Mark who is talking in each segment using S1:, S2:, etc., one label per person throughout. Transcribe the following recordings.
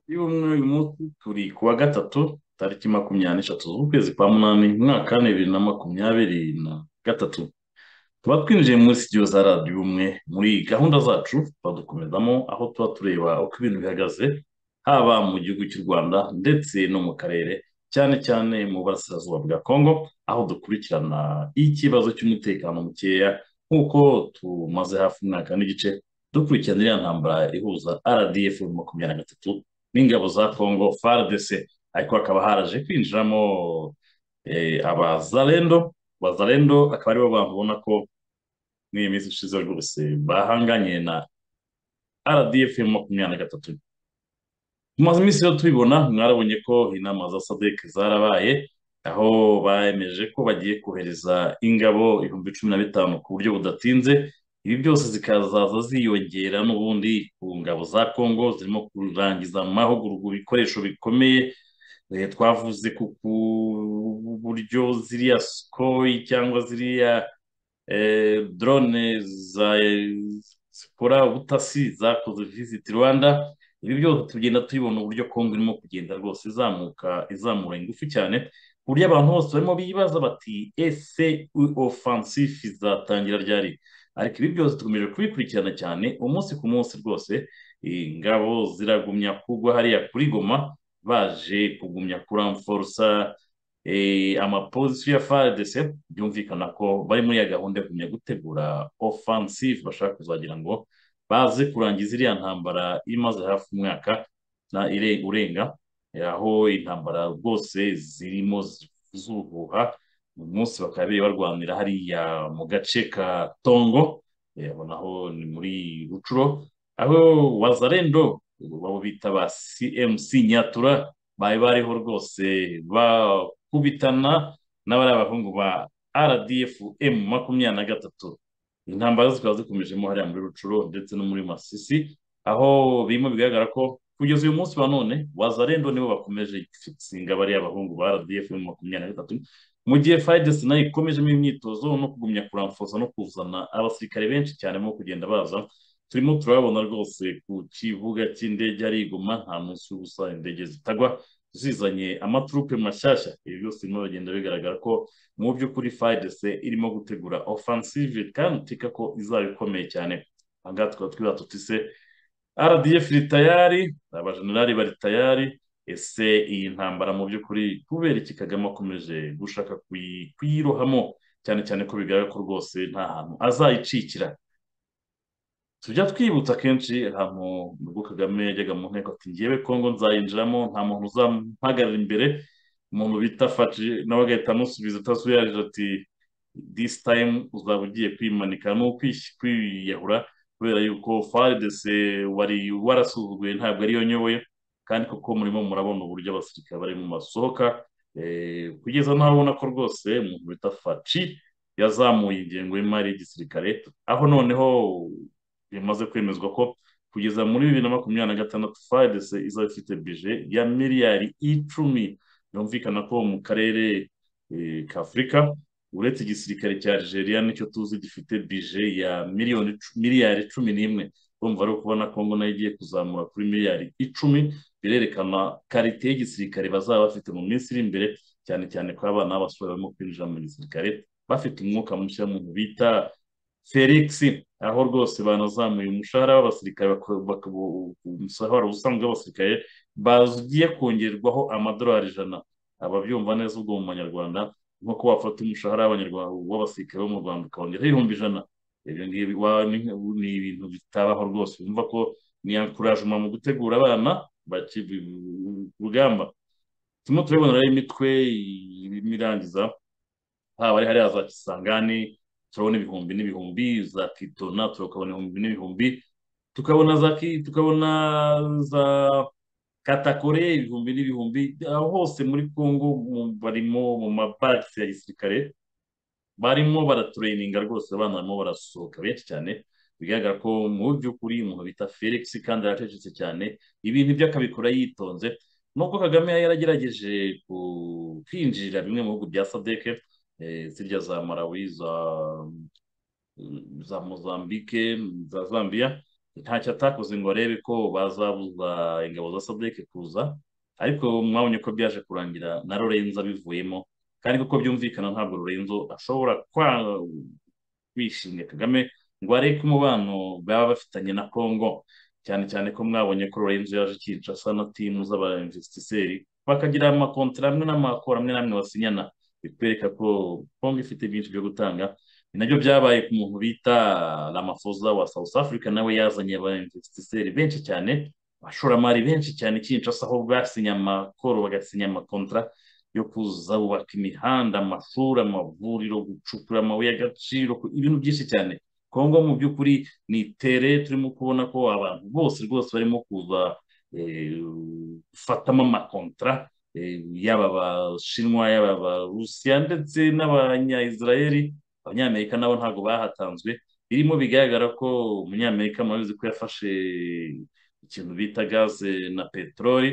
S1: y'ubumwe uyu munsi turi ku wa gatatu tariki makumyabiri n'eshatu z'ukwezi kwa munani umwaka wa bibiri na makumyabiri na gatatu tuba twinjiye muri sitidiyo za radiyo ubumwe muri gahunda zacu badukomezamo aho tuba tureba uko ibintu bihagaze haba mu gihugu cy'u rwanda ndetse no mu karere cyane cyane mu burasirazuba bwa kongo aho dukurikirana ikibazo cy'umutekano mukeya nk'uko tumaze hafi umwaka n'igice dukurikirana iriya ntambara ihuza rdf makumyabiri na gatatu n'ingabo za kongo fardc ariko hakaba haraje kwinjiramo eh, abazalendo abazalendo akaba aribo bantu ubona ko muri iyi minsi ishize rwose bahanganye na rdf makumyabiri na gatatu tumaze iminsi rero tubibona mwarabonye ko inama za sadek zarabaye aho bemeje ko bagiye kohereza ingabo ibihumbi cumi na bitanu ku buryo budatinze ibi byose zikazaza ziyongera n'ubundi ku ngabo za kongo zirimo kurangiza mu mahugurwa ibikoresho bikomeye Eh, twavuze ku ku buryo ziriya skoyi cyangwa ziriya eh, drone za zikora ubutasi zakoze visit rwanda ibi byose tugenda tubibona uburyo kongo irimo kugenda rwose izamuka izamura ingufu cyane ku buryo abantu bose barimo bibaza bati ese offensif izatangira ryari ariko ibi byose tukomeje kubikurikirana cyane umunsi ku munsi rwose ingabo ziragumya kugwa hariya kuri goma baje kugumya kuramforosa eh, amapozisiyo ya FARDC byumvikana ko bari muri ya gahunda yo kugumya gutegura offensive bashaka kuzagira ngo baze kurangiza iriya ntambara imaze hafi umwaka na ire urenga eh, aho intambara rwose zirimo zuhuha uyu munsi bakaba biri barwanira hariya mu gace ka Tongo eh, abo naho ni muri Rucuro aho wazarendo babo bita ba CMC Nyatura bari bariho rwose bakubitana n'abari abahungu ba RDF M makumyabiri na gatatu intambara zikaba zikomejemo hariya muri Rucuro ndetse no muri Masisi aho birimo bigaragara ko kugeza uyu munsi wa none wazarendo nibo bakomeje gutsinga bariya abahungu ba RDF M makumyabiri na gatatu mu gihe FARDC nayo ikomejemo imyitozo no kugumya kuramfoza no kuzana abasirikare benshi cyane mo kugenda baza turimo turabona rwose ku kibuga cy'indege ari iguma nta munsi w'ubusa indege zitagwa zizanye amaturupe mashyashya ibi byose birimo bigenda bigaragara ko mu by'ukuri FARDC irimo gutegura offensive kandi utika ko izaba ikomeye cyane aha ngaha tukaba twibaza tuti se RDF iri tayari abajenerali bari tayari ese iyi ntambara mu by'ukuri kubera iki Kagame akomeje gushaka kuyi- kuyirohamo cyane cyane ko bigaragara ko rwose nta hantu azayicikira tujya twibutsa kenshi ahantu ubwo Kagame yajyaga mu nteko ati ngewe Kongo nzayinjiramo nta muntu uzampagarara imbere umuntu bita Faci nawe agahita amusubiza atasuyaje ati this time uzaba ugiye kwimanika no kwish- kwiyahura kubera yuko FARDC wari warasuzuguye ntabwo ariyo nyoboye kandi koko murimo murabona uburyo abasirikare bari mu masohoka eh, kugeza n'aho ubona ko rwose umuntu bita Faci yazamuye ingengo y'imari y'igisirikare aho noneho bimaze kwemezwa ko kugeza muri bibiri na makumyabiri na gatandatu FARDC izaba ifite bije ya miliyari icumi byumvikana ko mu karere eh, k'Afurika uretse igisirikare cya Algeria nicyo tuzi gifite bije ya miliyoni miliyari cumi n'imwe urumva ari ukubona Kongo nayo igiye kuzamura kuri miliyari icumi birerekana karite y'igisirikare bazaba bafite mu minsi iri imbere cyane cyane ko abana b'abasore barimo kwinjira mu gisirikare bafite umwuka mushya mu bita Felix aho rwose banazamuye umushahara w'abasirikare baka- baka- u- umushahara ubusanzwe w'abasirikare bagiye kongerwaho amadolari ijana ababyumva neza ubwo mu manyarwanda nko ko wafata umushahara w'abanyarwanda w'abasirikare bo mu Rwanda ukawongeraho ibihumbi ijana ibyo ngibi wa- ni ni ibintu bitabaho rwose wumva ko ni ankurajuma mu gutegura abana baki ku rugamba turimo turabona rero imitwe irimo irangiza haba ari hariya za Kisangani turabona ibihumbi n'ibihumbi za Kitona tukabona ibihumbi n'ibihumbi tukabona za Ki- tukabona za Katakore ibihumbi n'ibihumbi aho hose muri Kongo mu- barimo mu mabarasi ya gisirikare barimo baratureyininga rwose abana barimo barasohoka benshi cyane bigaragara ko mu by'ukuri umuntu bita Felix kandi aracecetse cyane ibintu byo akabikora yitonze nubwo Kagame yari yaragerageje ku- kwinjirira bimwe mu bihugu bya SADC eh, zirya za Malawi za za Mozambique za Zambia ntacyo atakoze ngo arebe ko bazabuza ingabo za sadeke kuza ariko mwabonye ko byaje kurangira na lorenzo abivuyemo kandi kuko byumvikana ntabwo lorenzo ashobora kwa kwishimira kagame ngo areke umubano baba bafitanye na congo cyane cyane ko mwabonye ko lorenzo yaje kinshasa na timu z'abainvestiseri bakagira amakontara amwe n'amakoro amwe n'amwe basinyana bikwereka ko congo ifite byinshi byo gutanga ni nabyo byabaye ku muntu bita ramafoza wa south africa nawe yazanye abainvestiseri benshi cyane abashoramari benshi cyane kinshasa aho basinya amakoro bagasinya amakontara yo kuzubaka imihanda amashuri amavuriro gucukura amabuye y'agaciro ibintu byinshi cyane kongo mu by'ukuri ni tere turimo kubona ko abantu bose rwose barimo kuza gufatamo amakontara yaba abashinwa yaba abarusiya ndetse n'abanyayisiraheli abanyamerika nabo ntabwo bahatanzwe birimo bigaragara ko umunyamerika murabizi ko yafashe ikintu bita gaze na peteroli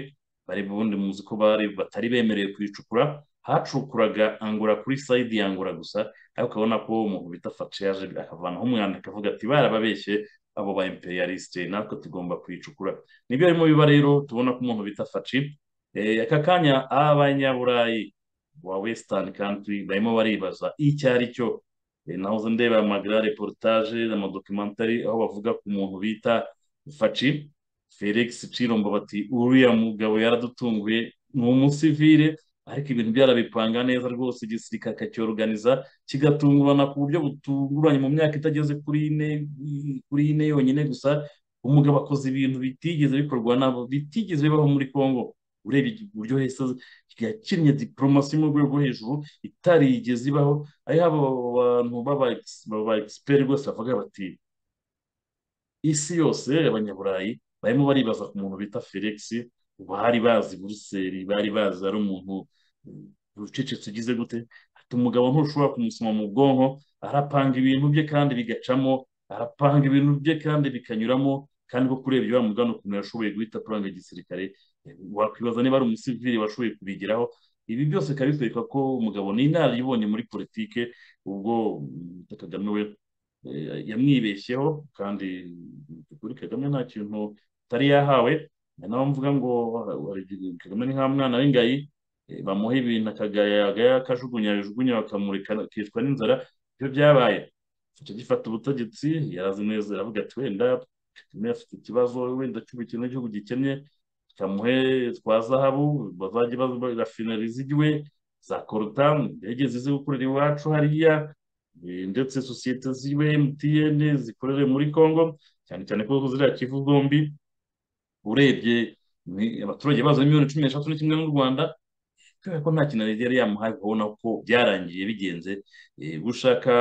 S1: bari ubundi muzi ko bari batari bemerewe kuyicukura hacukuraga angura kuri sayidi ya angura gusa ariko ukabona ko umuntu bita faci yaje akavanaho umwanda akavuga ati barababeshye abo ba imperialisite natwe tugomba kuyicukura nibyo barimo biba rero tubona ko umuntu bita faci aka kanya abanyaburayi wa wesitani kantiri barimo baribaza icyo ari cyo nahoze ndeba amagara reportage amadokimentari aho bavuga ku muntu bita faci felix cirombo bati uriya mugabo yaradutunguye ni umusivire ariko ibintu byarabipanga neza rwose igisirikare akacyoruganiza kigatungurana ku buryo butunguranye mu myaka itageze kuri ine kuri ine yonyine gusa umugabo akoze ibintu bitigeze bikorwa nabo bitigeze bibaho muri congo urebye uburyo heza yakinnye diporomasi mu rwego rwo hejuru itarigeze ibaho ariho abo bantu baba egisiperi rwose bavuga bati isi yose abanyaburayi barimo baribaza ku muntu bita felix bari bazi buruseli bari bazi ari umuntu ucecetse ugize gute ati umugabo ntushobora kumusoma mu bwonko arapanga ibintu bye kandi bigacamo arapanga ibintu bye kandi bikanyuramo kandi ko kurebye uriya mugana ukuntu yashoboye guhita apuranga igisirikare wakwibaza niba ari umusivili washoboye kubigeraho ibi byose bikaba bikwereka ko umugabo ni inararibonye muri politike ubwo kagame we yamwibeshyeho kandi kuri kagame nta kintu atari yahawe naho mvuga ngo kagame ni nka mwana w'ingayi bamuha ibintu akagayaga akajugunya yajugunya bakamureka akicwa n'inzara ibyo byabaye gifata ubutegetsi yarazineza aravuga ati wenda kagame afite ikibazo wenda cy'ubukene igihugu gikennye kamuhe twa zahabu bazajya barafinari zigiwe za korotamu indege zize gukorera iwacu hariya ndetse sosiyete ziwe mtn zikorere muri congo cyane cyane ko ziriya kivu zombi urebye abaturage bazo miliyoni cumi n'eshatu n'ikimwe n'u rwanda kubera ko nta kintu yari yamuhaye ukabona ko byarangiye bigenze gushaka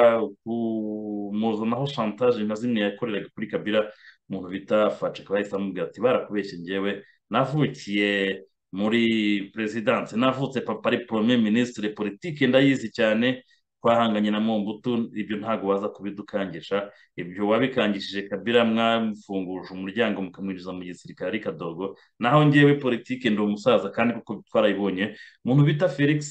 S1: kumuzonaho shantaje nka zimwe yakoreraga kuri kabira umuntu bita faci akaba yahise amubwira ati barakubeshye ngewe navukiye muri perezidanse navutse papa ari porome minisitiri politiki ndayizi cyane twahanganye na mumbutu ibyo ntabwo waza kubidukangisha ibyo wabikangishije kabira mwamfunguje umuryango mukamwinjiza mu gisirikare ari kadogo naho ngewe politiki ndi umusaza kandi kuko twarayibonye umuntu bita felix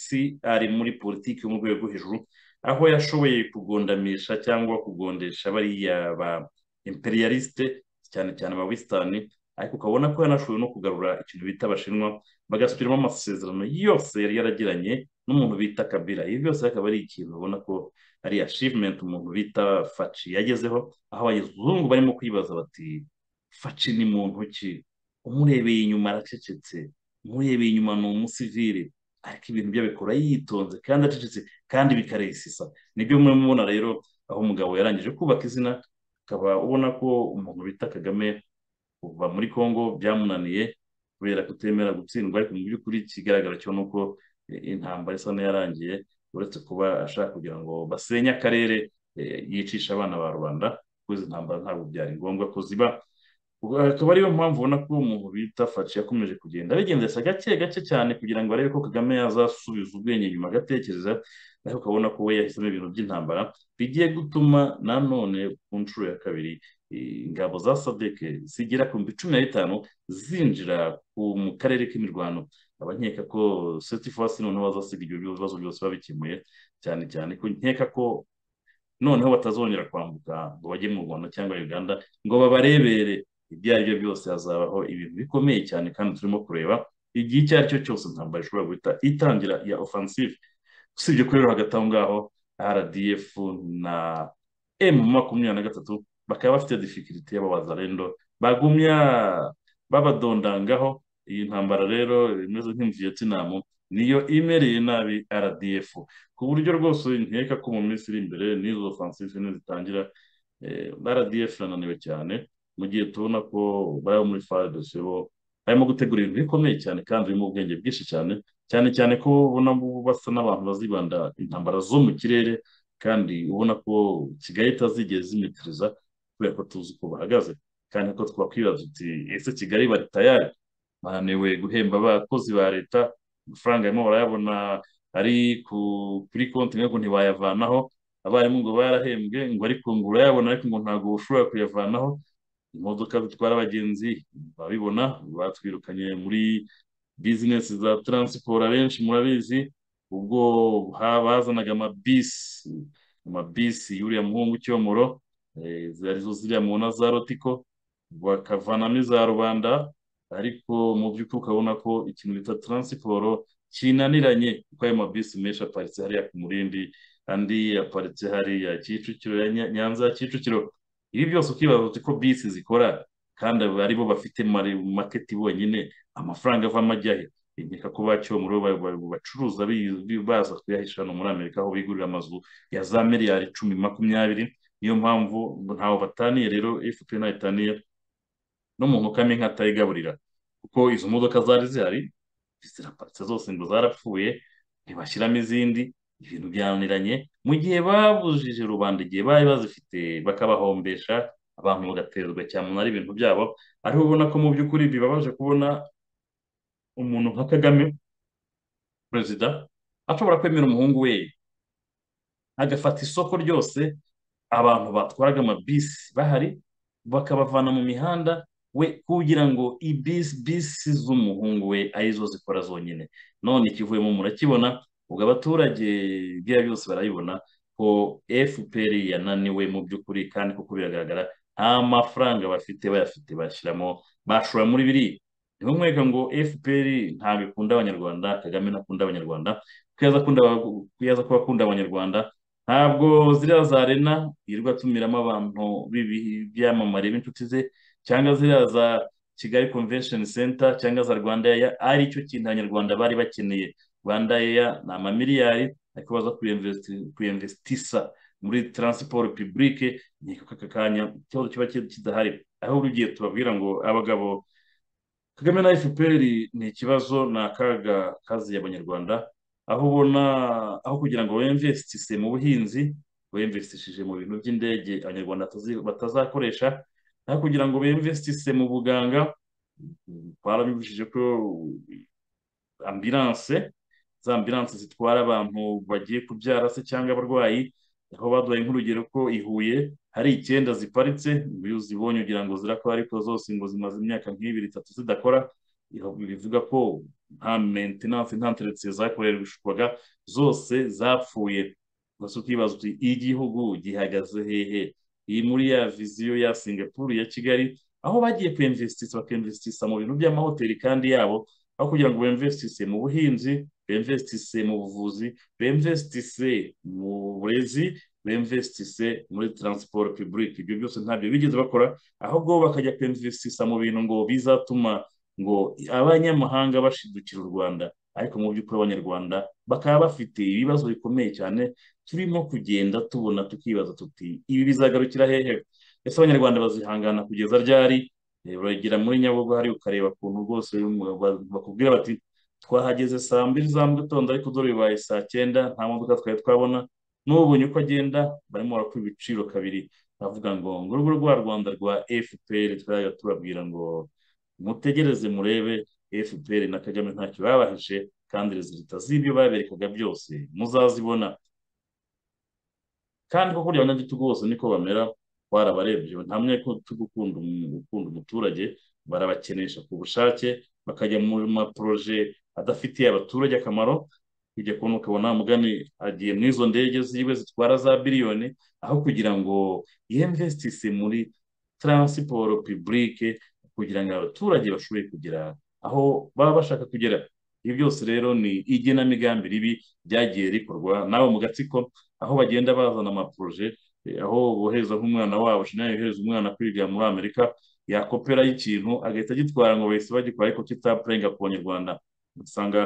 S1: ari muri politiki yo mu rwego rwo hejuru aho yashoboye kugondamisha cyangwa kugondesha bariya ba imperialisite cyane cyane ba wisitani ariko ukabona ko yanashoboye no kugarura ikintu bita abashinwa bagasubiramo amasezerano yose yari yaragiranye n'umuntu bita kabira ibi byose akaba ari ikintu ubona ko ari ashivumenti umuntu bita faci yagezeho aho abazungu barimo kwibaza bati faci ni muntu ki umurebeye inyuma aracecetse umurebeye inyuma ni umusivire ariko ibintu bye abikora yitonze kandi acecetse kandi bikaresisa nibyo mwe mubona rero aho umugabo yarangije kubaka izina ukaba ubona ko umuntu bita kagame kuva muri congo byamunaniye kubera kutemera gutsindwa ariko mu by'ukuri ikigaragara cyo ni uko intambara isa n'iyarangiye uretse kuba ashaka kugira ngo basenye akarere yicisha abana ba rubanda kuko izi ntambara ntabwo byari ngombwa ko ziba akaba ariyo mpamvu ubona ko umuntu bita faci yakomeje kugenda abigendesha gake gake cyane kugira ngo arebe ko kagame yazasubiza ubwenge nyuma agatekereza ariko ukabona ko we yahisemo ibintu by'intambara bigiye gutuma nanone ku nshuro ya kabiri ingabo za sadeke zigera ku bihumbi cumi na bitanu zinjira mu karere k'imirwano abakeka ko setifasi noneho bazasiga ibyo bibazo byose babikemuye cyane cyane ko nkeka ko noneho batazongera kwambuka ngo bajye mu rwanda cyangwa uganda ngo babarebere ibyo ari byo byose hazabaho ibintu bikomeye cyane kandi turimo kureba igihe icyo ari cyo cyose intambara ishobora guhita itangira ya ofansive usibye ko rero hagati aho ngaho rdf na emu makumyabiri na gatatu bakaba bafite difikiriti y'ababazarendo bagumya babadondangaho iyi ntambara rero imeze nk'imviyetinamu niyo imereye nabi rdf ku buryo rwose nkeka ko mu minsi iri imbere n'izo ofansive nizitangira rdf irananiwe cyane mu gihe tubona ko bari muri fare dosiye bo barimo gutegura ibintu bikomeye cyane kandi birimo ubwenge bwinshi cyane cyane cyane ko ubona basa n'abantu bazibanda intambara zo mu kirere kandi ubona ko kigali itazigera zimitiriza kubera ko tuzi uko bahagaze kandi ko twakwibaza uti ese kigali bari tayari bananiwe guhemba abakozi ba leta amafaranga barimo barayabona ari kuri konti ngo ntibayavanaho abarimu ngo barahembwe ngo ariko ngo urayabona ariko ngo ntabwo ushobora kuyavanaho imodoka zitwara abagenzi babibona batwirukanye muri bizinesi za taransiporo abenshi murabizi ubwo bazanaga amabisi amabisi y'uriya muhungu cyomoro arizo ziriya mubona za rotiko bakavanamo iza rubanda ariko mu by'ukuri ukabona ko ikintu bita taransiporo kinaniranye kuko ayo mabisi menshi aparitse hariya ku murindi andi aparitse hariya kicukiro ya nyanza ya kicukiro ibi byose ukibaza uti ko bisi zikora kandi ari bo bafite maketi bonyine amafaranga avamo ajyahe inkeka ko bacyomuro bacuruza baza kuyahisha hano muri amerika aho bigurira amazu ya za miliyari icumi makumyabiri niyo mpamvu ntawe bataniye rero efuperi ntayo itaniye no mu mukame inka atayigaburira kuko izo modoka zari zihari ziraparitse zose ngo zarapfuye ntibashyiramo izindi ibintu byananiranye mu gihe babujije rubanda igihe bari bazifite bakabahombesha abantu bagaterwa cyane ari ibintu byabo ariho ubona ko mu by'ukuri bibabaje kubona umuntu nka kagame perezida ashobora kwemera umuhungu we agafata isoko ryose abantu batwaraga amabisi bahari bakabavana mu mihanda we kugira ngo ibisi bisi z'umuhungu we arizo zikora zonyine none ikivuyemo murakibona ubwo abaturage ibyo byose barabibona ko fpr yananiwe mu by'ukuri kandi kuko biragaragara nta mafaranga bafite bayafite bashyiramo bashora muri biri niho mweka ngo fpr ntabwo ikunda abanyarwanda kagame ntakunda abanyarwanda kuyaza kuba akunda abanyarwanda ntabwo ziriya za rena yirirwa atumiramo abantu b'ibyamamare b'inshuti ze cyangwa ziriya za kigali convention center cyangwa za rwanda ari cyo kintu abanyarwanda bari bakeneye rwanda eya ni amamiliyari ariko baza kuyemvesitisa muri taransiporo pibulike nkeka ko aka kanya ikibazo kiba kidahari aho urugiye tubabwira ngo abagabo kagame na fpr ni ikibazo ni akaga kazi abanyarwanda aho ubona aho kugira ngo bemvesitise mu buhinzi bemvesitishije mu bintu by'indege abanyarwanda batazakoresha aho kugira ngo bemvesitise mu buganga barabibujije ko ambilanse za ambilanse zitwara abantu bagiye kubyara se cyangwa abarwayi aho baduhaye nk'urugero ko i Huye hari icyenda ziparitse iyo uzibonye ugira ngo zirakora ariko zose ngo zimaze imyaka nk'ibiri itatu zidakora bivuga ko nta mentenanse nta nteretse zakoreshwaga zose zapfuye gusa ukibaza uti igihugu gihagaze hehe iyi muri ya viziyo ya singapuru ya kigali aho bagiye kwemvesitisa bakemvesitisa mu bintu by'amahoteli kandi yabo aho kugira ngo bemvesitise mu buhinzi bemvesitise mu buvuzi bemvesitise mu burezi bemvesitise muri taransiporo pibulike ibyo byose ntabyo bigeze bakora ahubwo bakajya kwemvesitisa mu bintu ngo bizatuma ngo abanyamahanga bashidukira u rwanda ariko mu by'ukuri abanyarwanda bakaba bafite ibibazo bikomeye cyane turimo kugenda tubona tukibaza tuti ibi bizagarukira hehe ese abanyarwanda bazihangana kugeza ryari uragera muri nyabugogo hari ukareba ukuntu rwose bakubwira bati twahageze saa mbiri za mu gitondo ariko dore bibaye saa cyenda nta modoka twari twabona n'ubonye uko agenda barimo barakora ibiciro kabiri bavuga ngo ngo urugo rwa rwanda rwa fpr twajya tubabwira ngo mutegereze murebe fpr na kagame ntacyo babahishe kandi rezilita z'ibyo baberekaga byose muzazibona kandi koko kurya abanyagitugu bose niko bamera twarabarebye ntamwe ko tugukunda ukunda umuturage barabakenesha ku bushake bakajya mu maporoje adafitiye abaturage akamaro ujya kubona ukabona mugani agiye muri izo ndege ziwe zitwara za biliyoni aho kugira ngo yemvesitise muri taransiporo pibulike kugira ngo abaturage bashobore kugera aho baba bashaka kugera ibi byose rero ni igenamigambi ribi ryagiye rikorwa nawe mu gatsiko aho bagenda bazana amaporoje aho bohereza nk'umwana wabo shinari yohereza umwana kwiga muri amerika yakopera y'ikintu agahita agitwara ngo bahise bagikora ariko kitapurenga ku banyarwanda usanga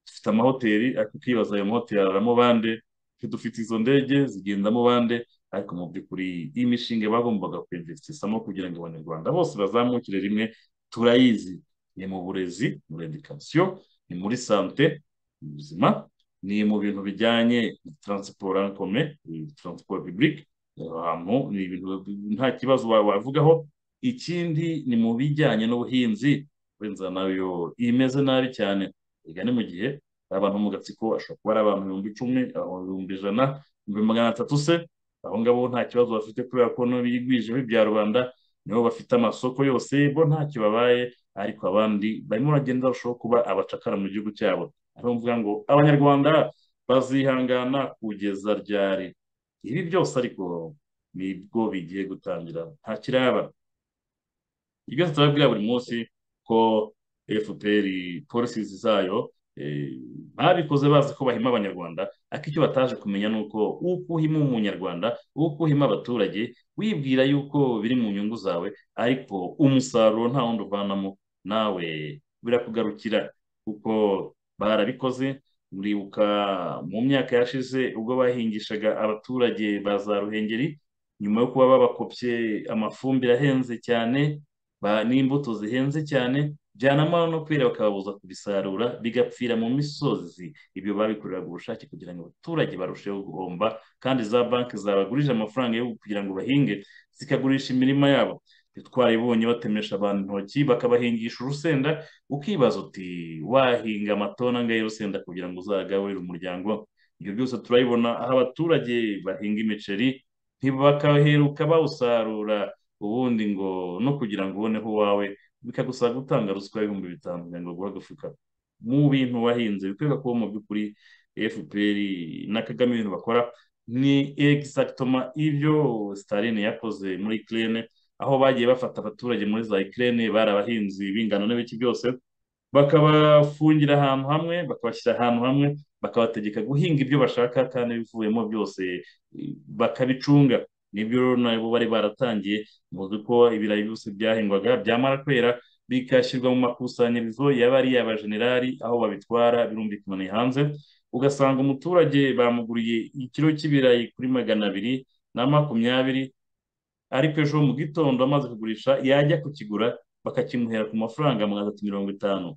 S1: dufite amahoteli ariko ukibaza ayo mahoteli araramo bande dufite izo ndege zigendamo bande ariko mu by'ukuri iyi mishinga bagombaga kwinvestisamo kugira ngo abanyarwanda bose bazamukire rimwe turayizi ni mu burezi muri edikasiyo ni muri sante mu buzima ni mu bintu bijyanye na taransiporo ankome taransiporo pibulike ahantu ni ibintu nta kibazo wavugaho ikindi ni mu bijyanye n'ubuhinzi wenda nayo imeze nabi cyane reka ni mu gihe abantu mu gatsiko ashobora kuba ari abantu ibihumbi icumi ibihumbi ijana ibihumbi magana atatu se abo ngabo nta kibazo bafite kubera ko bigwijeho ibya rubanda nibo bafite amasoko yose bo ntacyo babaye ariko abandi barimo baragenda barushaho kuba abacakara mu gihugu cyabo ariyo mvuga ngo abanyarwanda bazihangana kugeza ryari ibi byose ariko nibwo bigiye gutangira nta kiraba ibyo tutababwira buri munsi ko fpr polisi zayo babikoze bazi ko bahima abanyarwanda ariko icyo bataje kumenya ni uko uko uhima umunyarwanda uko uhima abaturage wibwira yuko biri mu nyungu zawe ariko umusaruro nta wundi uvanamo nawe birakugarukira kuko barabikoze muribuka mu myaka yashize ubwo bahingishaga abaturage ba za ruhengeri nyuma yo kuba babakopye amafumbire ahenze cyane n'imbuto zihenze cyane byanamara no kwera bakababuza kubisarura bigapfira mu misozi ibyo babikoreraga ubushake kugira ngo abaturage barusheho guhomba kandi za banki zabagurije amafaranga yo kugira ngo bahinge zikagurisha imirima yabo twaribonye batemesha abantu intoki bakabahingisha urusenda ukibaza uti wahinga amatona angahe y'urusenda kugira ngo uzagaburire umuryango ibyo byose turabibona aho abaturage bahinga imiceri ntibakaheruka bawusarura ubundi ngo no kugira ngo uboneho uwawe bikagusaba gutanga ruswa y'ibihumbi bitanu kugira ngo baguhe agafuka mu bintu wahinze bikwereka ko mu by'ukuri fpr na kagame ibintu bakora ni egisagitoma ibyo sitaline yakoze muri kirene aho bagiye bafata abaturage muri za ikirere bari abahinzi b'ingano n'ibiki byose bakabafungira ahantu hamwe bakabashyira ahantu hamwe bakabategeka guhinga ibyo bashaka kandi bivuyemo byose bakabicunga nibyo nabo bari baratangiye muzi ko ibirayi byose byahingwaga byamara kwera bikashyirwa mu makusanyirizo yaba ari abajenerali aho babitwara birumvikana hanze ugasanga umuturage bamuguriye ikiro cy'ibirayi kuri magana abiri na makumyabiri ariko ejo mu gitondo amaze kugurisha yajya kukigura bakakimuhera ku mafaranga magana atatu mirongo itanu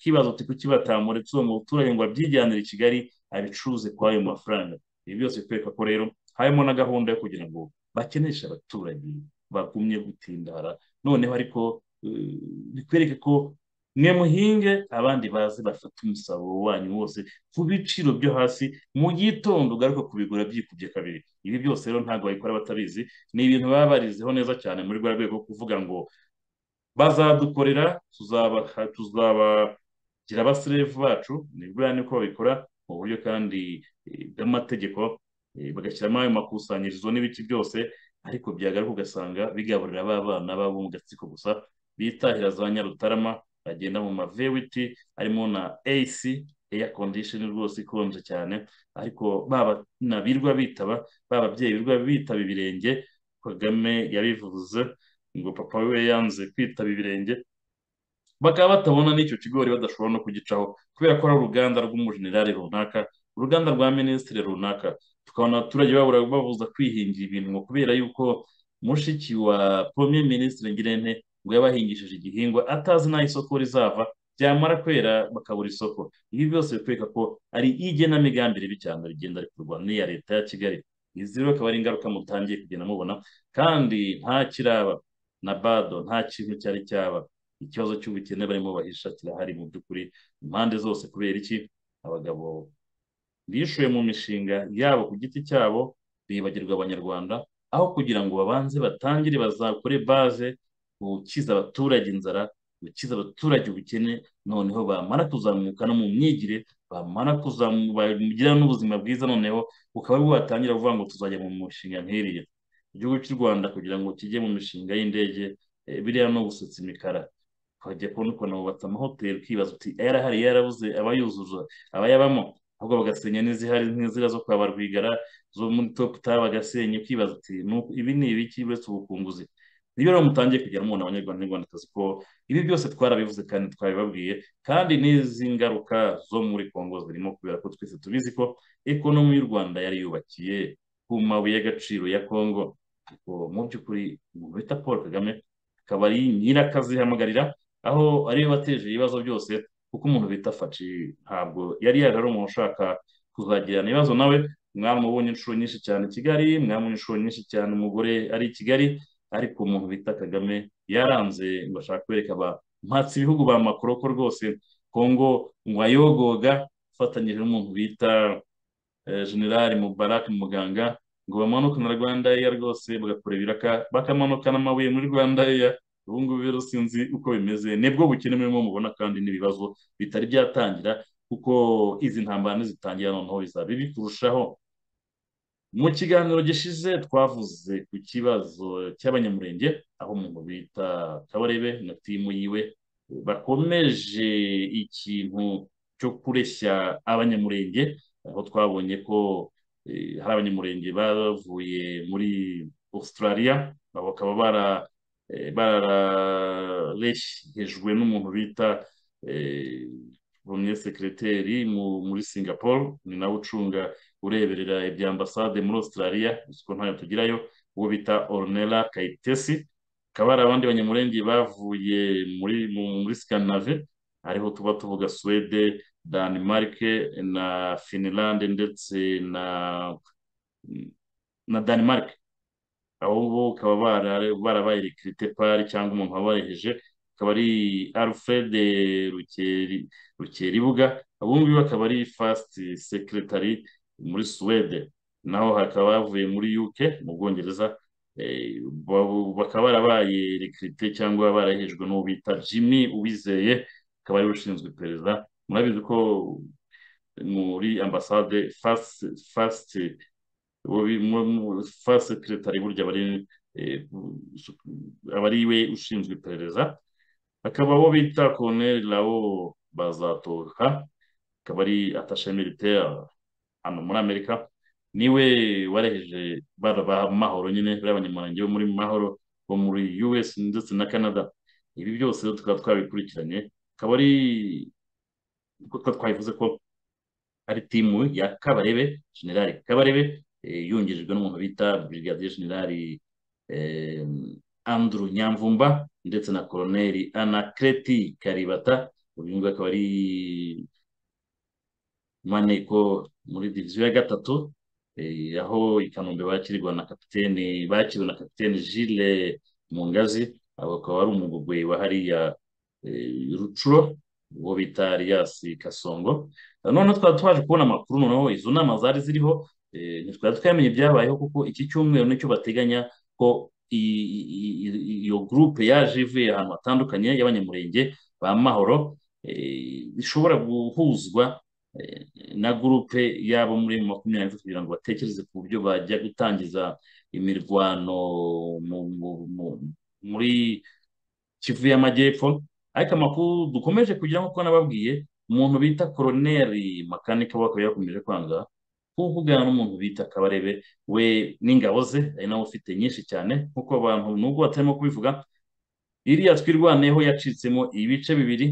S1: kibazo uti kuki batamuretse uwo muturage ngo abyijyanire i kigali abicuruze kuri ayo mafaranga ibi byose bikwereka ko rero harimo na gahunda yo kugira ngo bakeneshe abaturage bagumye gutindara noneho ariko bikwereke ko mwe muhinge abandi baze bafate umusaruro wanyu wose ku biciro byo hasi mu gitondo ugaruka kubigura byikubye kabiri ibi byose rero ntabwo babikora batabizi ni ibintu baba barizeho neza cyane muri rwa rwego kuvuga ngo bazadukorera tuzabagira abaserevu bacu ni buriya niko babikora mu buryo kandi bw'amategeko bagashyiramo ayo makusanyirizo n'ibiti byose ariko byagaruka ugasanga bigaburira ba bana babo mu gatsiko gusa bitahira za nyarutarama bagenda mu mavewiti harimo na AC air condition rwose ikonje cyane ariko baba na birwa bitaba bababyeyi birwa bitaba ibirenge Kagame yabivuze ngo papa we yanze kwitaba ibirenge bakaba batabona n'icyo kigori badashobora no kugicaho kubera ko ari uruganda rw'umujenerali runaka uruganda rwa minisitiri runaka tukabona abaturage babura babuza kwihingira ibintu ngo kubera yuko mushiki wa premier minisitiri ngirente ngo yabahingishije igihingwa atazi n'aho isoko rizava byamara kwera bakabura isoko ibi byose bikwereka ko ari igenamigambi ribi cyane rigenda rikorwa n'iya leta ya kigali izi rero akaba ari ingaruka mutangiye kugenda mubona kandi nta kiraba na bado nta kintu cyari cyaba ikibazo cy'ubukene barimo bahisha kirahari mu by'ukuri impande zose kubera iki abagabo bishuye mu mishinga yabo ku giti cyabo bibagirwa abanyarwanda aho kugira ngo babanze batangire bazakore baze gukiza abaturage inzara gukiza abaturage ubukene noneho bamara kuzamuka no mu myigire bamara kuzamu bagira n'ubuzima bwiza noneho bukaba bwo batangira kuvuga ngo tuzajya mu mishinga nk'iriya igihugu cy'u rwanda kugira ngo kijye mu mishinga y'indege eh, biriya no gusetsa imikara ukajya kubona ukuntu bubatse amahoteli ukibaza uti yarahari yarabuze abayuzuza abayabamo ahubwo bagasenya n'izihari nk'izira zo kwa Barwigara zo muri top ta bagasenya ukibaza uti "Nuku- ibi ni ibiki uretse ubukunguzi nibyo rero mutangiye kugira mubona abanyarwanda n'abanyarwandakazi ko ibi byose twarabivuze kandi twabibabwiye kandi n'izi ngaruka zo muri kongo zirimo kubera ko twese tubizi ko ekonomi y'u rwanda yari yubakiye ku mabuye y'agaciro ya kongo ariko mu by'ukuri umuntu bita paul kagame akaba ari nyirakaziihamagarira aho ariwe wateje ibibazo byose kuko umuntu bita faci ntabwo yari yaje ari umuntu ushaka kuzagirana ibibazo nawe mwamubonye inshuro nyinshi cyane i kigali mwamubonye inshuro nyinshi cyane umugore ari i kigali ariko umuntu bita kagame yaranze ngo ashaka kwereka abampatsi ibihugu ba makoroko rwose kongo ngo ayogoga afatanyije n'umuntu bita eh, generali mubarak muganga ngo bamanuke na rwanda eya rwose bagakora ibiraka bakamanuka n'amabuye muri rwanda eya ubu ngubu rero sinzi uko bimeze nibwo bukene murimo mubona kandi n'ibibazo bitari byatangira kuko izi ntambara nizitangira noneho bizaba bibi kurushaho mu kiganiro gishize twavuze ku kibazo cy'abanyamurenge aho umuntu bita kabarebe na timu yiwe bakomeje ikintu cyo kureshya abanyamurenge aho twabonye ko eh, hari abanyamurenge bavuye muri australia bakaba bara eh, barareshejwe n'umuntu bita eh, premier secretary mu- muri singapore ni nawe ucunga ureberera ibya ambasade muri Australia gusa uko ntayo tugirayo uwo bita Ornella Kayitesi hakaba hari abandi banyamurenge bavuye muri mu- muri Scandinave ariho tuba tuvuga Suwede Denmark na Finland ndetse na na Denmark abo bo bakaba bara- barabaye rekirite pari cyangwa umuntu wabareheje akaba ari Alfred Rukeri Rukeribuga abo ngabo bakaba ari fasiti sekretari muri Suwede naho hakaba bavuye muri UK mu Bwongereza eh, ba- bakaba barabaye rekirite cyangwa barahejwe n'uwo bita Jimmy Uwizeye akaba ari we ushinzwe iperereza murabizi ko muri ambasade fasiti fasiti fa sekiretari burya aba ari eh, aba ari we ushinzwe iperereza akaba abo bita koroneri rabo bazatoka akaba ari atashe militaire hano muri amerika niwe wareheje bara ba mahoro nyine bariya banyamurenge bo muri mahoro bo muri us ndetse na canada ibi byose rero tukaba twabikurikiranye akaba ari kuko twabivuze ko ari timu ya Kabarebe Generali Kabarebe eh, yungirijwe n'umuntu bita Brigadier Generali eh, Andrew Nyamvumba ndetse na Coloneli Anakreti Karibata uyu nguyu akaba ari maneko muri diviziyo ya gatatu eh, aho i Kanombe bakirirwa na kapiteni bakiriwe na kapiteni Gilles Mungazi abo akaba ari umugogwe wa hariya eh, Rucuro uwo bita Arias Kasongo noneho twari twaje kubona amakuru noneho izo nama zari ziriho eh, ntitwari twamenye ibyabayeho kuko iki cyumweru nicyo bateganya ko i- i- i- iyo gurupe yaje ivuye ahantu hatandukanye y'abanyamurenge ba mahoro eh, ishobora guhuzwa eh, na gurupe y'abo muri makumyabiri kugira ngo batekereze ku buryo bajya gutangiza imirwano mu- mu- mu- muri Kivu y'Amajyepfo ariko amakuru dukomeje kugira nk'uko nababwiye umuntu bita koroneri makanika we akaba yakomeje kwanga kuvugana n'umuntu bita Kabarebe we n'ingabo ze ari nawe ufite nyinshi cyane nk'uko abantu nubwo batarimo kubivuga iriya twirwaneho yacitsemo ibice bibiri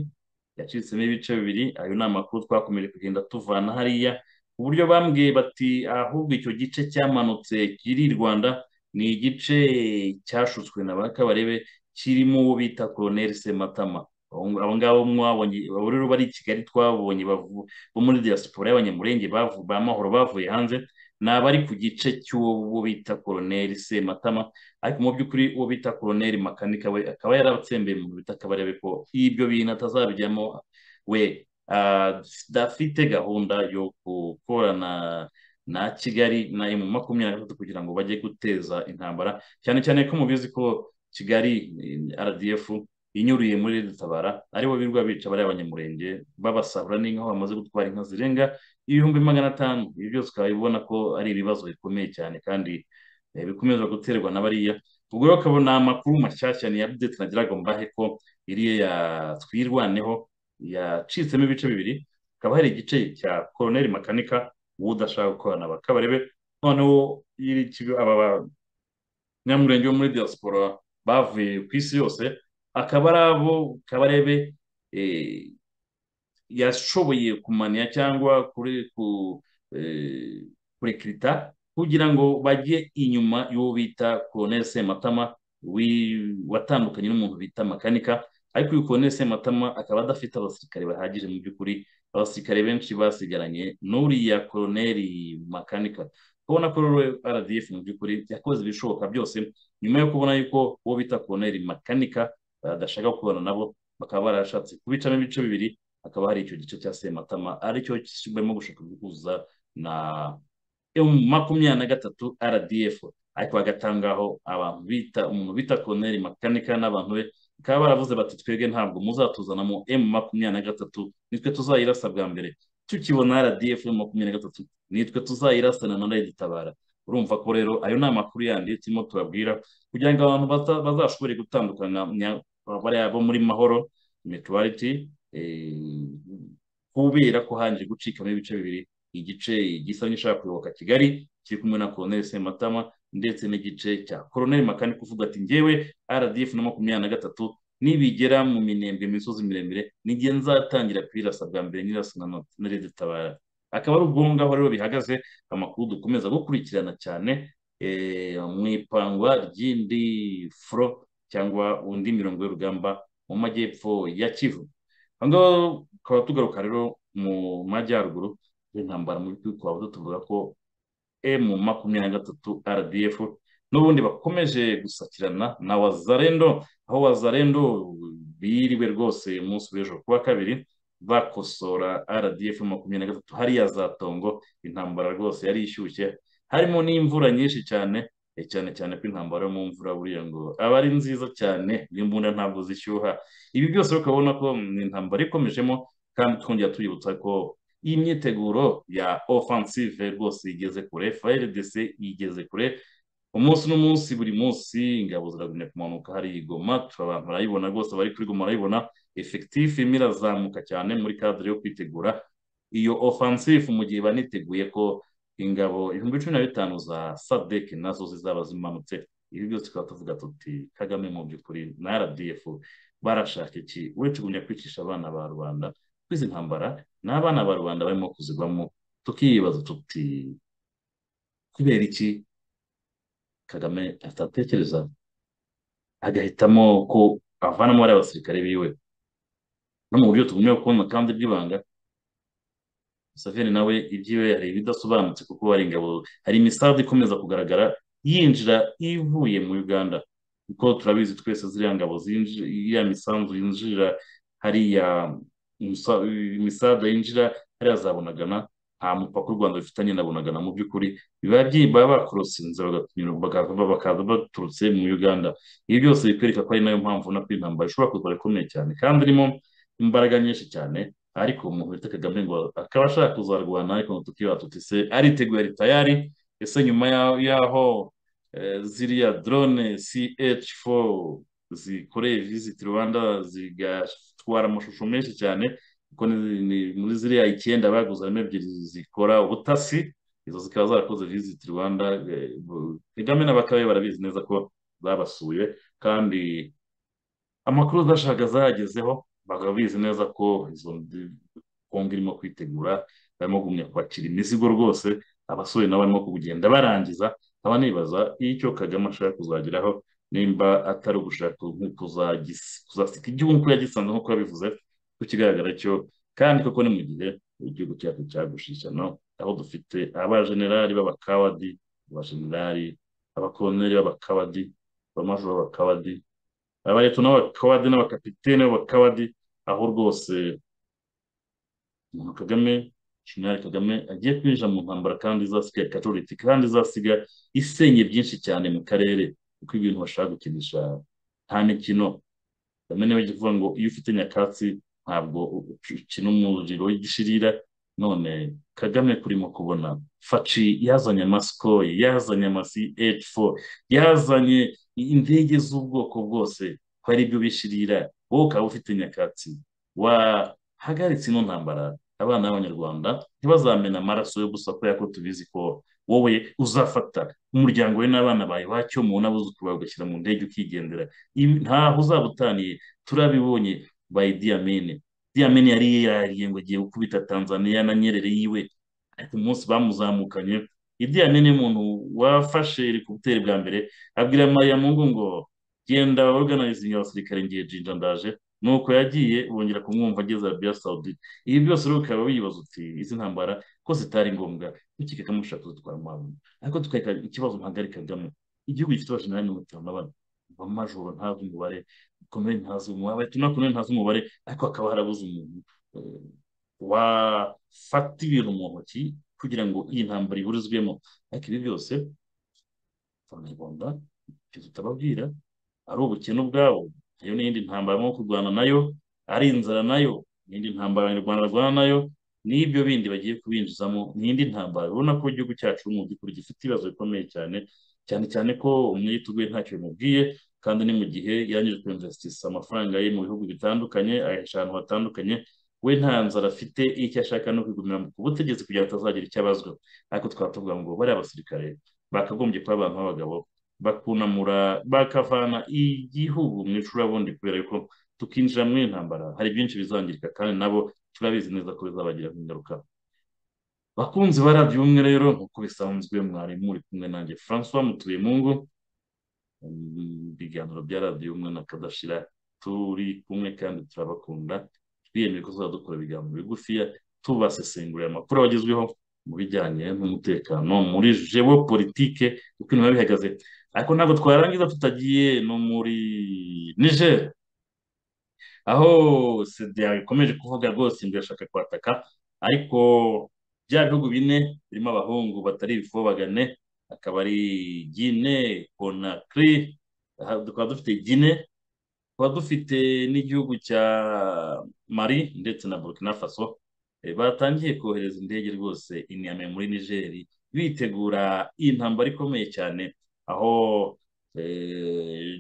S1: yacitsemo ibice bibiri ayo ni amakuru twakomeje kugenda tuvana hariya ku buryo bambwiye bati ahubwo icyo gice cyamanutse kiri i Rwanda ni igice cyashutswe na ba Kabarebe kirimo uwo bita Colonel Sematama Abo- abo ngabo mwabonye abo rero bari i Kigali twabonye bavu- bo muri diaspora y'abanyamurenge bavu- ba mahoro bavuye hanze ni abari ku gice cy'uwo bita Colonel Sematama ariko mu by'ukuri uwo bita koroneri makanika we akaba yaratsembeye mu bita kabarebe ko ibyo bintu atazabijyamo we ah, adafite gahunda yo gukorana na Kigali na emu makumyabiri na gatatu kugira ngo bajye guteza intambara cyane cyane ko mubizi ko Kigali eh, RDF inyuriye muri Tabara aribo birwa bica bariya abanyamurenge babasahura n'inka aho bamaze gutwara inka zirenga ibihumbi magana atanu ibi byose ukaba ubona ko ari ibibazo bikomeye cyane kandi eh, bikomeza guterwa na bariya ubwo rero ukabona amakuru mashyashya ni ya update nagiraga mbahe ko iriya ya twirwaneho yacitsemo ibice bibiri hakaba hari igice cya koroneri makanika uwo udashaka gukorana bakabarebe noneho iri kigo aba banyamurenge bo muri diaspora bavuye ku isi yose akaba ari abo kabarebe eh, yashoboye kumanya cyangwa kuri ku eh, kurekirita kugira ngo bajye inyuma y'uwo bita koroneri sematama wi- watandukanye n'umuntu bita makanika ariko uyu koroneri sematama akaba adafite abasirikare bahagije mu by'ukuri abasirikare benshi basigaranye n'uriya koroneri makanika ubona ko rero rdf mu by'ukuri yakoze ibishoboka byose nyuma yo kubona yuko uwo bita koroneri makanika badashaka kubana nabo bakaba barashatse kubicamo ibice bibiri hakaba hari icyo gice cya sematama aricyo kirimo gushaka guhuza na makumyabiri na gatatu rdf ariko bagatangaho abantu bita umuntu bita koroneri makanika n'abantu be bakaba baravuze bati twebwe ntabwo muzatuzanamo emu makumyabiri na gatatu nitwe tuzayirasa bwa mbere tukibona rdf makumyabiri na gatatu nitwe tuzayirasana na redi tabara urumva ko rero ayo ni amakuru yandi turimo tubabwira kugira ngo abantu baza- bazashobore gutandukana nya- bariya bo muri mahoro mutuwariti kubera ko hanje gucikamo ibice bibiri igice gisa n'ishaka kuyoboka kigali kiri kumwe na koroneri sematama ndetse n'igice cya koroneri makanika uvuga ati ngewe rdf na makumyabiri na gatatu nibigera mu minembwe imisozi miremire nijye nzatangira kuyirasa bwa mbere nyirasa na no- na redi tabara akaba ari ubwo ngaho rero bihagaze amakuru dukomeza gukurikirana cyane eh, mu ipangwa ry'indi furo cyangwa undi mirongo y'urugamba mu majyepfo ya kivu aho ngaho tukaba tugaruka rero mu majyaruguru y'intambara mu by'ukuri twaba tuvuga ko emu makumyabiri na gatatu rdf n'ubundi bakomeje gusakirana na wazarendo aho wazarendo biriwe rwose umunsi w'ejo kuwa kabiri bakosora rdf makumyabiri na gatatu hariya za tongo intambara rwose yari ishyushye harimo n'imvura nyinshi cyane eh, cyane cyane ko intambara yo mu mvura buriya ngo aba ari nziza cyane n'imbunda ntabwo zishyuha ibi byose rero ukabona ko ni intambara ikomejemo kandi twongera tuyibutsa ko iyi myiteguro ya offensive rwose igeze kure FARDC igeze kure umunsi n'umunsi buri munsi ingabo ziragumya kumanuka hari i Goma turi abantu barayibona rwose bari kuri Goma barayibona effectif irimo irazamuka cyane muri cadre yo kwitegura iyo offensive mu gihe baniteguye ko ingabo ibihumbi cumi na bitanu za SADC nazo zizaba zimanutse ibi byose tukaba tuvuga tuti Kagame mu by'ukuri na RDF barashaka iki uretse kugumya kwicisha abana ba rubanda kw'izi ntambara ni abana ba rubanda barimo kuzigwamo tukibaza tuti kubera iki kagame atatekereza agahitamo ko avanamo bariya basirikare biwe no mu buryo tugumye kubona kandi bw'ibanga Museveni nawe ibyiwe hari ibidasobanutse kuko hari ingabo hari imisarade ikomeza kugaragara yinjira ivuye mu Uganda kuko turabizi twese ziriya ngabo zinji- iriya misanzu yinjira hariya imisa- imisarade yinjira hariya za Bunagana nta mupaka u Rwanda rufitanye na Bunagana mu by'ukuri biba byi- baba bakorosinze bagatunyura- bakaza bakaza baturutse mu Uganda ibi byose bikwereka ko ari nayo mpamvu na intambara ishobora kuza ikomeye cyane kandi irimo imbaraga nyinshi cyane ariko umuntu wita Kagame ngo akaba ashaka kuzarwana ariko ngo tukibaza tuti se ariteguye ari tayari ese nyuma ya- yaho eh, ziriya drone CH4 zikoreye visit Rwanda zigatwara amashusho menshi cyane kuko ni- ni- muri ziriya icyenda baguze harimo ebyiri zikora ubutasi izo zikaba zarakoze visit Rwanda eh, bu- Kagame n'abakabe barabizi neza ko zabasuye kandi amakuru zashaka zayagezeho bakaba bizi neza ko izo ndi- kongo irimo kwitegura barimo kugumya kwakira imizigo rwose abasore nabo barimo kugenda barangiza nkaba nibaza icyo kagame ashaka kuzageraho nimba atari ugushaka nko kuzagis- kuzasika igihugu nk'uko yagisanze nk'uko yabivuze ku kigaragara cyo kandi koko ni mu gihe igihugu cyacu cyagushishana aho dufite abajenerali b'abakawadi abajenerali abakoloneli b'abakawadi abamajoro b'abakawadi abareto n'abakawadi n'abakapitene b'abakawadi aho rwose umuntu Kagame Jenerali Kagame agiye kwinjira mu ntambara kandi izasiga Catholic kandi izasiga isenye byinshi cyane mu karere kuko ibintu bashaka gukinisha nta mikino kagame niwe ujya uvuga ngo iyo ufite nyakatsi ntabwo ukina umuriro w'igishirira none kagame turimo kubona faci yazanye amasikoye yazanye amasi eci fo yazanye indege z'ubwoko bwose ko ari byo bishirira wowe ukaba ufite nyakatsi wahagaritse ino ntambara abana b'abanyarwanda ntibazamena amaraso yo gusa kubera ko tubizi ko wowe uzafata umuryango we n'abana bawe wacyo mu n'abuzukuru bawe ugashyira mu ndege ukigendera ntaho uzaba utaniye turabibonye by diyamene diyamene yari yihariye ngo agiye gukubita tanzania na nyerere yiwe ariko umunsi bamuzamukanye idiyamene umuntu wafashe rikubuteri bwa mbere abwira mariya mungu ngo genda organizingi abasirikare ngiye jinja ndaje nuko yagiye bongera kumwumva ageze arabiya sawudite ibi byose rero ukaba wibaza uti izi ntambara ko zitari ngombwa ukeka ko mushaka kuzitwara mu ariko tukareka ikibazo mpagari kagame igihugu gifite abashinjari mirongo itanu na bane amajoro ntazi umubare komere ntazi umubare tuna komere ntazi umubare ariko hakaba harabuze umuntu wafata ibintu mu ntoki kugira ngo iyi ntambara iburizwemo ariko ibi byose abanyarwanda ibyo tutababwira ari ubukene ubwabo iyo ni iyindi ntambara nko kurwana nayo ari inzara nayo n'indi ntambara abanyarwanda barwana nayo n'ibyo bindi bagiye kubinjizamo n'indi ntambara urabona ko igihugu cyacu mu by'ukuri gifite ibibazo bikomeye cyane cyane cyane ko umwitugu we ntacyo bimubwiye kandi ni mu gihe yarangije kwinvesitisa amafaranga ye mu bihugu bitandukanye ayashyira ahantu hatandukanye we nta nzara afite icyo ashaka no kwigumira ku butegetsi kugira ngo atazagira icyo abazwa ariko twaba tuvuga ngo bariya basirikare bakagombye kuba abantu b'abagabo bakunamura bakavana igihugu mu icurabundi kubera ko tukinjira muri intambara hari byinshi bizangirika kandi nabo turabizi neza ko bizabagira ingaruka bakunzi ba radiyo umwe rero nk'uko bisanzwe mwari muri kumwe nanjye francois mutuye mungu ibiganiro bya radiyo umwe na kadashira turi kumwe kandi turabakunda twiyemeye ko tuzadukora ibiganiro bigufiya tubasesengurira amakuru abagezweho mu bijyanye n'umutekano muri jewo politike uko ibintu biba bihagaze ariko ntabwo twarangiza tutagiye no muri niger aho sida ikomeje kuvuga rwose imbere ashaka kwataka ariko bya bihugu bine birimo abahungu batari ibifobagane akaba ari gine konakiri tukaba dufite gine tukaba dufite n'igihugu cya mari ndetse na burkina faso batangiye kohereza indege rwose inyama muri nigeri bitegura iyi ntambara ikomeye cyane aho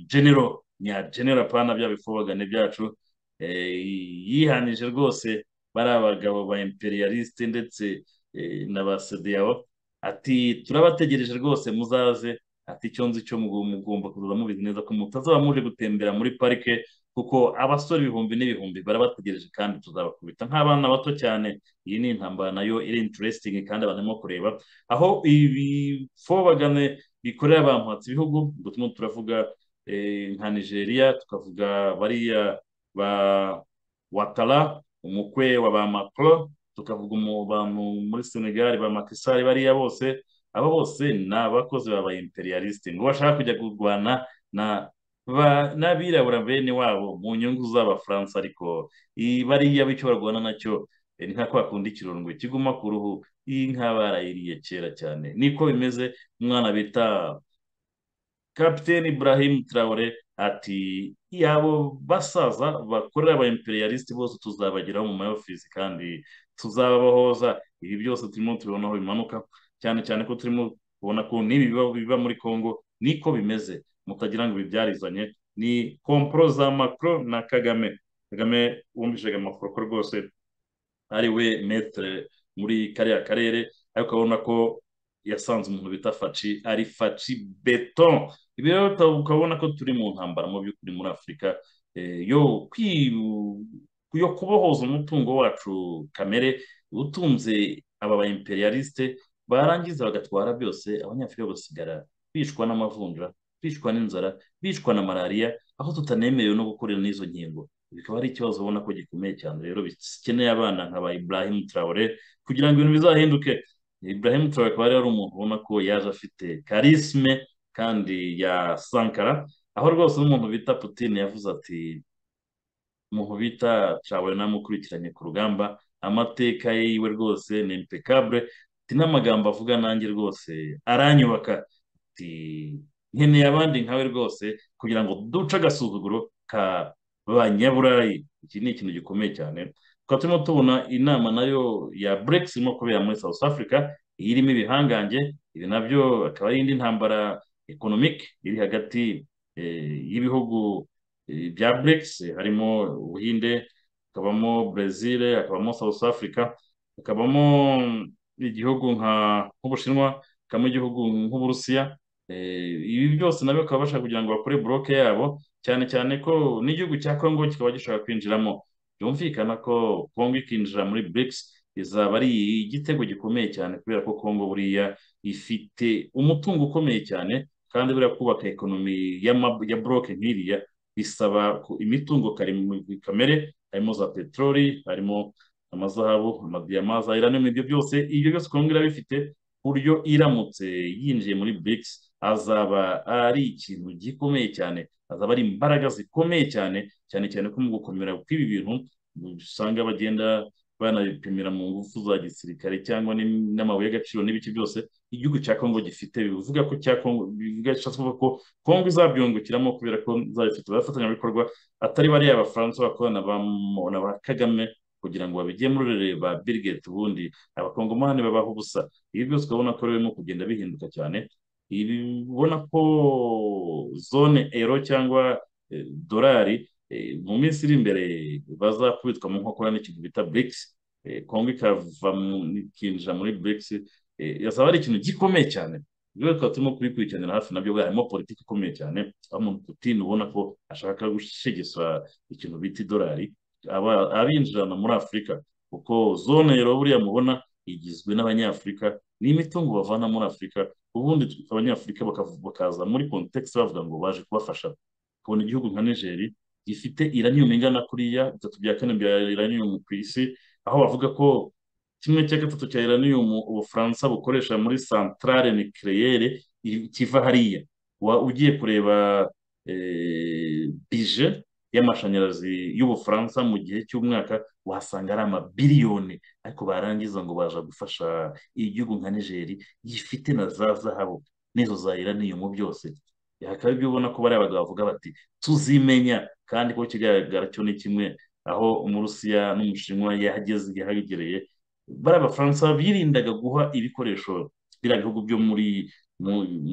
S1: genero nya genero pana bya bifobagane byacu yihanije rwose bari abagabo ba imperialiste ndetse na ba sedeyabo ati turabategereje rwose muzaze ati icyo nzi cyo mugomba kuzaza mubizi neza ko mutazaba muje gutembera muri parike kuko abasore ibihumbi n'ibihumbi barabategereje kandi tuzabakubita nk'abana bato cyane iyi ni intambara nayo iri interesting kandi abantu barimo kureba aho ibifobagane bikorera abantu hatsi ibihugu ubwo turimo turavuga nka nigeria tukavuga bariya ba watara umukwe wa ba macro tukavuga abantu muri senegal ba makisari bariya bose abo bose ni abakozi ba ba imperialiste ngo bashaka kujya kurwana n'abirabura bene wabo mu nyungu z'abafaransa ariko bariya bityo barwana nacyo ni nka kwa kundi ikirungo kiguma ku ruhu inka barayiriye kera cyane niko bimeze umwana bita kapiteni Ibrahim Traore ati abo basaza bakorera aba imperialiste bose tuzabageraho mu mayofisi kandi tuzabahoza ibi byose turimo tubona aho bimanuka cyane cyane ko turimo kubona ko n'ibi biba muri congo niko bimeze mutagira ngo bibyarizanye ni komporo za macro na kagame kagame wumvishaga amakuru ko rwose ari we metere muri kariya karere ariko urabona ko yasanze umuntu bita faci ari faci beton ibi rero ukabona ko turi mu ntambara mu by'ukuri muri afurika yo kubohoza umutungo wacu kamere utunze aba ba imperialiste barangiza bagatwara byose abanyafurika basigara bicwa n'amavunja bicwa n'inzara bicwa na malariya aho tutanemerewe no gukorera n'izo nkingo bikaba ari ikibazo ubona ko gikomeye cyane rero bikeneye abana nka ba Ibrahim Traore kugira ngo ibintu bizahinduke Ibrahim Traore akaba ari umuntu ubona ko yaje afite karisme kandi ya sankara aho rwose n'umuntu bita Putin yavuze ati umuntu bita cawe namukurikiranye ku rugamba amateka yiwe rwose ni impeccable ati n'amagambo avuga nanjye rwose aranyubaka ati nkeneye abandi nkawe rwose kugira ngo duce agasuzuguro ka banyaburayi iki ni ikintu gikomeye cyane tukaba turimo tubona inama nayo ya burekisi irimo kubera muri south africa irimo ibihangange ibi nabyo akaba ari indi ntambara ekonomike iri hagati y'ibihugu bya burekisi harimo ubuhinde hakabamo brezil hakabamo south africa hakabamo igihugu nk'ubushinwa hakabamo igihugu nk'uburusiya ibi byose nabyo bakaba bashaka kugira ngo bakore buroke yabo cyane cyane ko n'igihugu cya kongo kikaba gishobora kwinjiramo byumvikana ko kongo ikinjira muri BRICS izaba ari igitego gikomeye cyane kubera ko kongo buriya ifite umutungo ukomeye cyane kandi buriya kubaka ekonomi ya buroke nk'iriya bisaba imitungo kamere harimo za peteroli harimo amazahabu amadiyama za iranium ibyo byose ibyo byose kongo irabifite ku buryo iramutse yinjiye muri BRICS azaba ari ikintu gikomeye cyane azaba ari imbaraga zikomeye cyane cyane cyane ko mu gukomera kw'ibi bintu usanga bagenda banabipimira mu ngufu za gisirikare cyangwa n'amabuye y'agaciro n'ibice byose igihugu cya kongo gifite bivuga ko cya kongo bivuga ko kongo izabyungukiramo kubera ko izabifite abafatanyabikorwa atari bariya abafaransa bakorana na ba kagame kugira ngo babigemurire ba birigeti ubundi abakongomani babaho ubusa ibi byose ukabona ko birimo kugenda bihinduka cyane ubona ko zone ero cyangwa dorari mu minsi iri imbere bazakubitwa mu nkokora n'ikintu bita BRICS kongo ikava ikinjira muri BRICS yazaba ari ikintu gikomeye cyane rero tukaba turimo kubikurikiranira hafi nabyo harimo politiki ikomeye cyane aho umuntu putin ubona ko ashaka gushegesa ikintu bita idolari abinjirana muri afurika kuko zone ero buriya mubona igizwe n'abanyafurika ni imitungo bavana muri afurika ubundi abanyafurika bakaza muri kontekisi bavuga ngo baje kubafasha kubona igihugu nka nigeri gifite iraniyumu ingana kuriya bitatu bya kane bya iraniyumu ku isi aho bavuga ko kimwe cya gatatu cya iraniyumu ubufaransa bukoresha muri santarare nikireyere kiva hariya ugiye kureba bije y'amashanyarazi y'ubufaransa mu gihe cy'umwaka wasanga ari amabiliyoni ariko barangiza ngo baje gufasha igihugu nka nigeri gifite na za zahabu n'izo za iraniyumu byose hakaba ibyo ubona ko bariya bagabo bavuga bati tuzimenya kandi ko kigaragara cyo ni kimwe aho umurusiya n'umushinwa yahageze yahagereye bari abafaransa birindaga guha ibikoresho biriya bihugu byo muri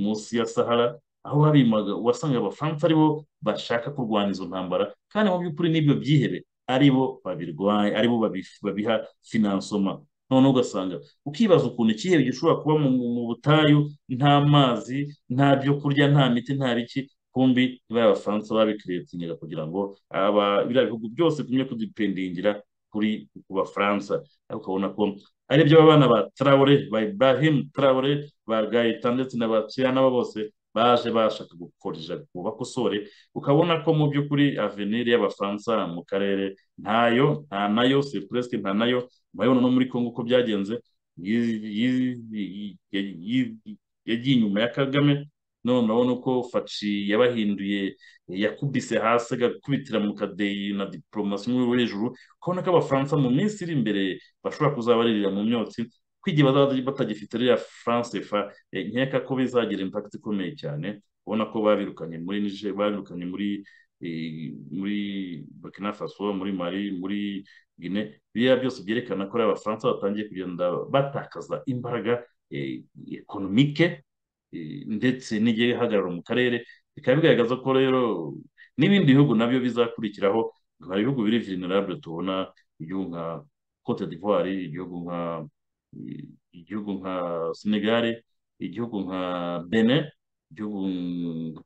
S1: munsi ya sahara aho babimaga wasanga abafaransa aribo bashaka kurwana izo ntambara kandi mu by'ukuri n'ibyo byihebe aribo babirwaye aribo babiha finansoma noneho ugasanga ukibaza ukuntu ikihebe gishobora kuba mu butayu nta mazi nta byo kurya nta miti nta biki kumbi bariya abafaransa babikiretinyega kugira ngo biriya bihugu byose bimwe kudipendingira kuri ku bafaransa ukabona ko ari byo abana ba tarawure ba ibrahim tarawure ba gahita ndetse na ba cyana bose baje bashaka gukorera ngo bakosore ukabona ko mu by'ukuri avenir y'abafaransa mu karere ntayo nta nayo siripuresi nta nayo murabibona no muri kongo uko byagenze yagiye inyuma ya kagame none urabona uko faci yabahinduye yakubise hasi agakubitira mu kadeyi na diporomasi nk'uru hejuru ukabona ko abafaransa mu minsi iri imbere bashobora kuzabaririra mu myotsi kwigiye bazaba batagifite ririya france fa nkeka ko bizagira impakiti ikomeye cyane ubona ko babirukanye muri nije babirukanye muri muri burkina faso muri mali muri gine biriya byose byerekana ko abafaransa batangiye kugenda batakaza imbaraga ekonomike ndetse n'igihagararo mu karere bikaba bigaragaza ko rero n'ibindi bihugu nabyo bizakurikiraho hari ibihugu biri vulnerable tubona igihugu nka cote d'ivoire igihugu nka igihugu nka senegare igihugu nka bene igihugu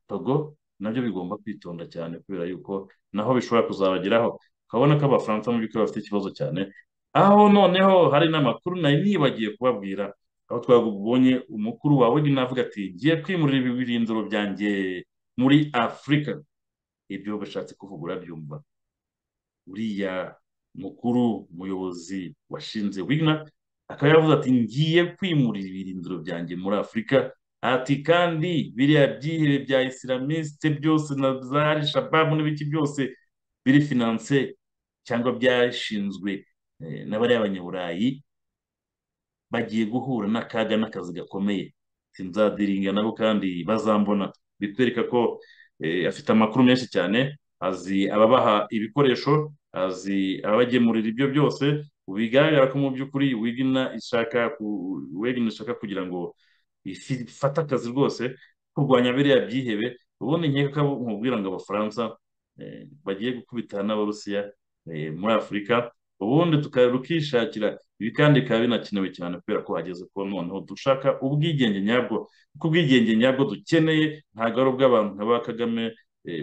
S1: togo nabyo bigomba kwitonda cyane kubera yuko naho bishobora kuzabageraho ukabona ko abafaransa mu by'ukuri bafite ikibazo cyane aho noneho hari n'amakuru nari nibagiye kubabwira aho twabonye umukuru wawe navuga ati ngiye kwimurira ibirindiro byanjye muri afurika ibyo bashatse kuvuga urabyumva uriya mukuru umuyobozi washinze wigna akaba yavuze ati ngiye kwimurira ibirindiro byanjye muri afurika ati kandi biriya byihebe bya isilamiste byose na za shababu n'ibiki byose biri finanse cyangwa byashinzwe na bariya banyaburayi bagiye guhura n'akaga n'akazi gakomeye sinzadiringa nabo kandi bazambona bitwereka ko afite amakuru menshi cyane azi ababaha ibikoresho azi ababagemurira ibyo byose bigaragara ko mu by'ukuri wegina ishaka wegina ishaka kugira ngo ifate akazi rwose kurwanya biriya byihebe ubundi nkeka ko nkubwira ngo abafaransa bagiye gukubitana n'abarusiya muri afurika ubundi tukishakira ibi kandi bikaba binakenewe cyane kubera ko hageze ko noneho dushaka ubwigenge nyabwo kuko ubwigenge nyabwo dukeneye ntabwo ari ubw'abantu nka ba kagame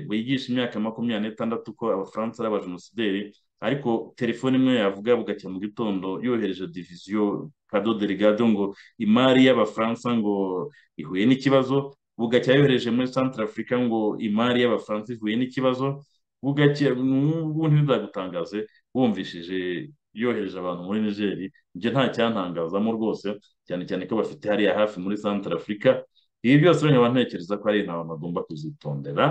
S1: bigisha imyaka makumyabiri n'itandatu ko abafaransa ari abajenosideri ariko telefone imwe yavuga bugacya mu gitondo yohereje diviziyo kado delegado ngo imari y'abafaransa ngo ihuye n'ikibazo bugacya yohereje muri santara afurika ngo imari y'abafaransa ihuye n'ikibazo bugacya ubundi ntizagutangaze wumvishije yohereje abantu muri nigeri ibyo nta cyantangazamo rwose cyane cyane ko bafite hariya hafi muri santara afurika ibi byose nkaba ntekereza ko ari intama bagomba kuzitondera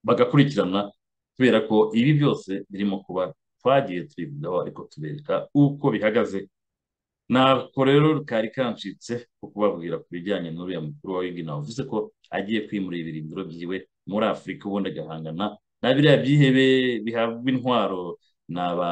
S1: bagakurikirana kubera ko ibi byose birimo kuba twagiye tubivugaho ariko tubereka uko bihagaze ntabwo rero kari kancitse ko kubabwira ku bijyanye n'uriya mukuru wa wigina wavuze ko agiye kwimura ibirindiro byiwe muri afurika ubundi agahangana na biriya byihebe bihabwa intwaro na ba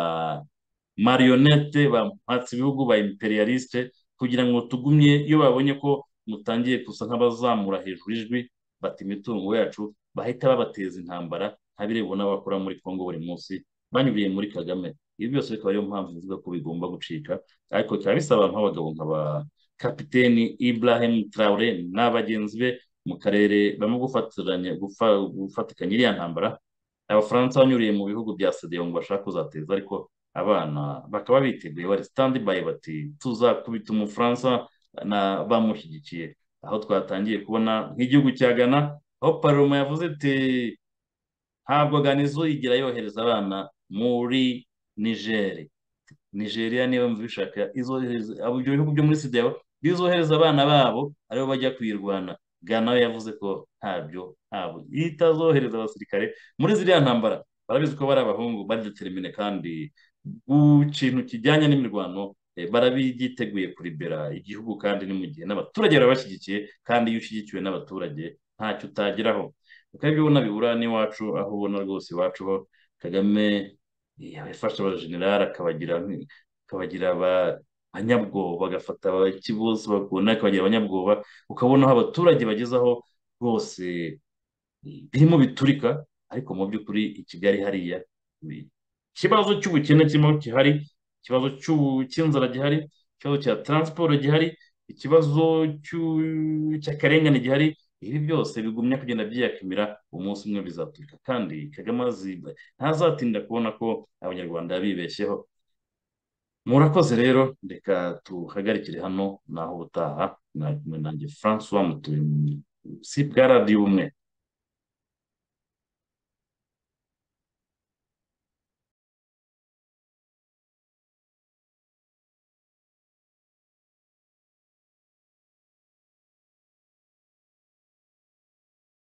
S1: marionette bamuhatse ibihugu ba imperialiste kugira ngo tugumye iyo babonye ko mutangiye gusa nk'abazamura hejuru ijwi bata imitungo yacu bahita babateza intambara nka biriya ubona bakora muri congo buri munsi banyuriye muri kagame ibi byose bikaba ariyo mpamvu zivuga ko bigomba gucika ariko bikaba bisaba abantu b'abagabo nka ba kapiteni ibrahim traore na bagenzi be mu karere barimo gufatikanya iriya ntambara abafaransa banyuriye mu bihugu bya sediyo ngo bashaka kuzateza ariko abana bakaba biteguye bari sitandi bayi bati tuzakubita umufaransa bamushyigikiye aho twatangiye kubona nk'igihugu cya gana aho paroma yavuze ati ntabwo ganizo yigira yohereza abana muri nigeri nigeria niba mbishaka ibyo bihugu byo muri sida bizohereza abana babo aribo bajya kuyirwana gana we yavuze ko ntabyo ntabwo itazohereza abasirikare muri ziriya ntambara barabizi ko bari abahungu badetermine kandi ku kintu kijyanye n'imirwano barabiteguye kuribera igihugu kandi ni mu gihe n'abaturage barabashyigikiye kandi iyo ushyigikiwe n'abaturage ntacyo utageraho kuko ibyo ubona bibura n'iwacu aho ubona rwose iwacu ho kagame yafashe abajenerali akabagira akabagira abanyabwoba agafata bose bakunda akabagira abanyabwoba ukabona aho abaturage bagezaho rwose birimo biturika ariko mu by'ukuri i kigali hariya ikibazo cy'ubukene kirimo gihari ikibazo cy'inzara gihari ikibazo cya taransiporo gihari ikibazo cy'akarengane gihari ibi byose bigumya kugenda byiyakamira umunsi umwe bizaturika kandi kagame ntazatinda kubona ko abanyarwanda bibeshyeho murakoze rero reka tuhagarikire hano naho ubutaha nanjye francois mutuye munsi bwa radiyo ubumwe